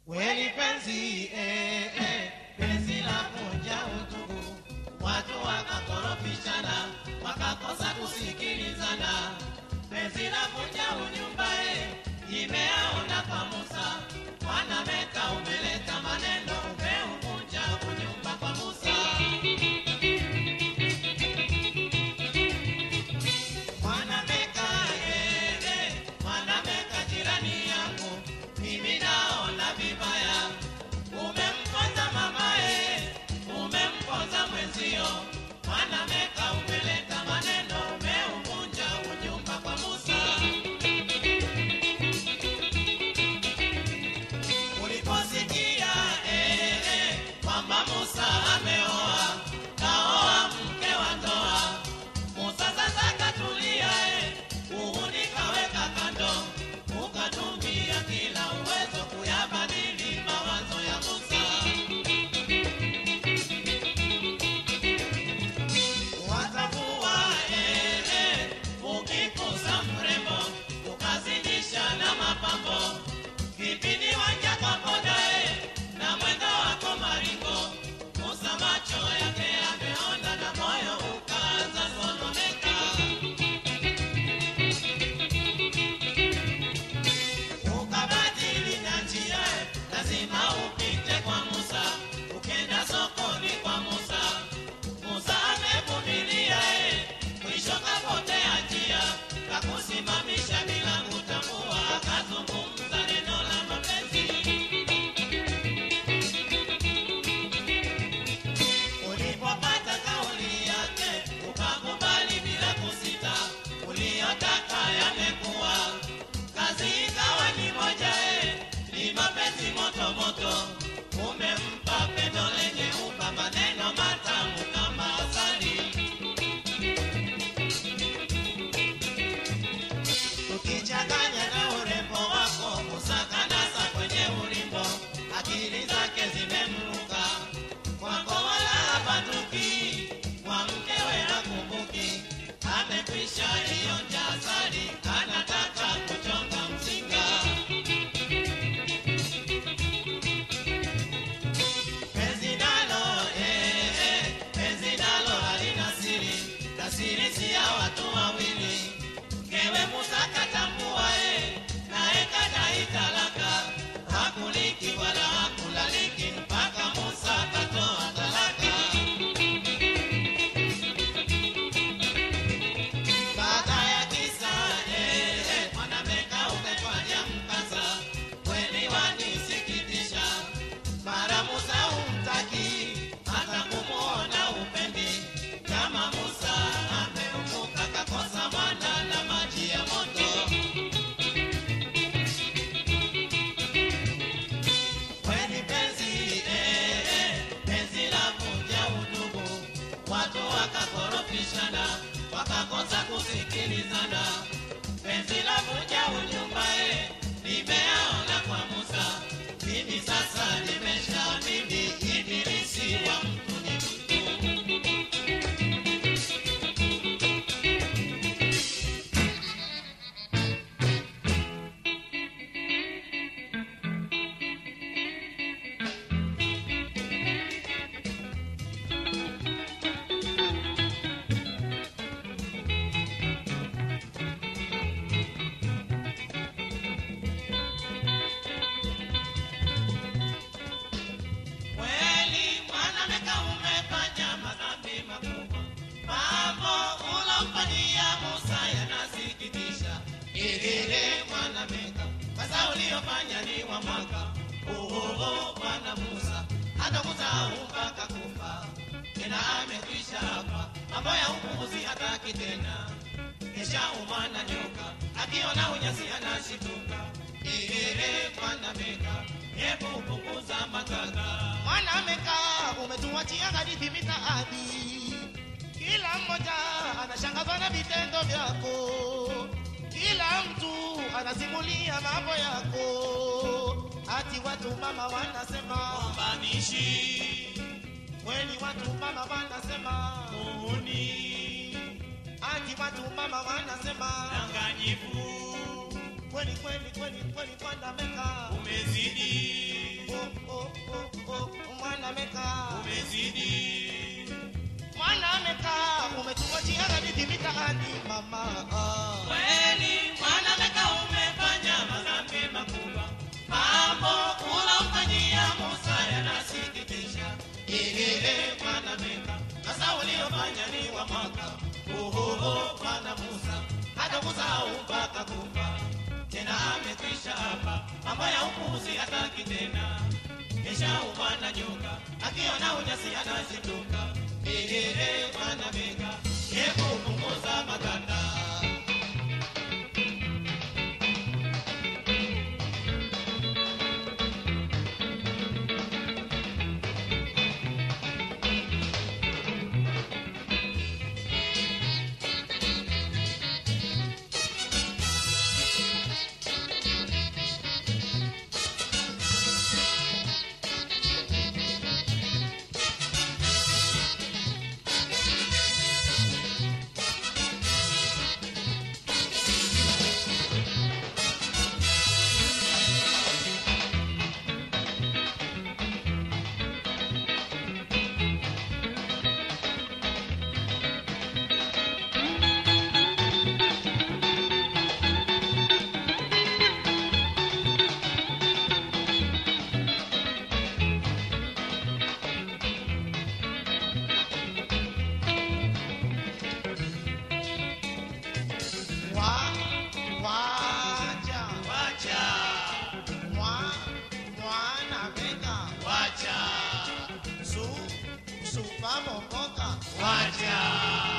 kweli penzi eh, eh, penzi la kunja utugu watu wakakorofishana wakakosa kusikilizana penzi la kunja unyumba eh, imeaona kwa musa wanameka umeleta maneno umeuvunja unyumba kwa musa Mwanameka, eh, eh, mwanameka jirani yangu, mimi naona vibaya. Umemponza mamae, umemponza mwenzio. Mwanameka, umeleta maneno, umeuvunja unyumba kwa Musa. Uliposikia eh, eh, kwamba Musa ameoa, kaoa mke wa ndoa Musa sasa katulia, eh, uhuni kaweka kando, ukatumia kila uwezo kuyabadili mawazo ya Musa. Watavua eh, eh, ukikusa mrembo, ukazidisha na mapambo, kipindi wanja kwa boda eh, na mwendo wako maringo. Musa macho yake yameona na moyo ukaanza sononeka. ukabadili na njia, lazima upite kwa Musa. Ukenda sokoni kwa Musa, Musa amevumilia, eh, mwisho kapotea njia, kakusimamisha bila kutambua, akazungumza neno la mapenzi. Ulipopata kauli yake, ukakubali bila kusita, uliyotaka yamekuwa kazi ikawa ni moja eh, ni mapenzi moto moto, umempa pendo lenye upa maneno matamu kama asali. Ukichanganya na urembo wako, kusakanasa kwenye ulimbo, akili zake zimemruka kwako, wala hapatuki, kwa mkewe hakumbuki, amekwisha ionja asali, anataka kuchonga mzinga. Penzi nalo, eh, eh, penzi nalo halina siri, na siri si ya watu wawili. Mkewe Musa katambua, eh, naye kadai talaka, hakuliki wala hakulaliki, mpaka Musa katoa talaka. Baada ya kisa eh, eh, mwanameka umefanya mkasa, kweli wanisikitisha. Mara Musa humtaki, hata kumuona upendi. Kama Musa ameumbuka kakosa mwana na maji ya moto. Kweli penzi eh, eh, penzi la vunja udugu, watu wakakorofishana, wakakosa kusikilizana. Penzi la vunja unyumba eh, nimeaona kwa Musa, mimi sasa nimeshaamini ibilisi wa mtu ni mtu. Kweli mwanamke umefanya madhambi makubwa, mambo ulomfanyia Musa yanasikitisha. Ilile mwanamke, sasa uliofanya ni wa mwaka uhuhu. Bwana Musa hatakusahau mpaka kufa, tena amekwisha hapa, mambo ya upuuzi hataki tena. Kisha umwana nyoka akiona unyasi anashituka. Ilile mwanamke, hebu punguza matata. Mwanameka umetuachia hadithi mitaani, kila mmoja anashangazwa na vitendo vyako, kila mtu anasimulia mambo yako, hati watu mama wanasema Mbanishi kweli, watu mama wanasema muhuni hati watu mama wanasema danganyifu kweli kweli kweli kweli, Mwanameka umezidi gani mama ah. Kweli mwana Meka umefanya madhambi makubwa, mambo ulomfanyia Musa yanasikitisha. Ehehe, mwana Meka, sasa uliofanya ni wa mwaka. Ohoho, mwana Musa, hata kusahau mpaka kufa. Tena amekwisha hapa, mambo ya upuzi hataki tena. Kisha upanda nyoka, akiona ujasi anazinduka. Ehehe, mwana Meka, hebu punguza maganda. wa wacha Wacha, mwa mwana Meka wacha, su supa mokoka wacha.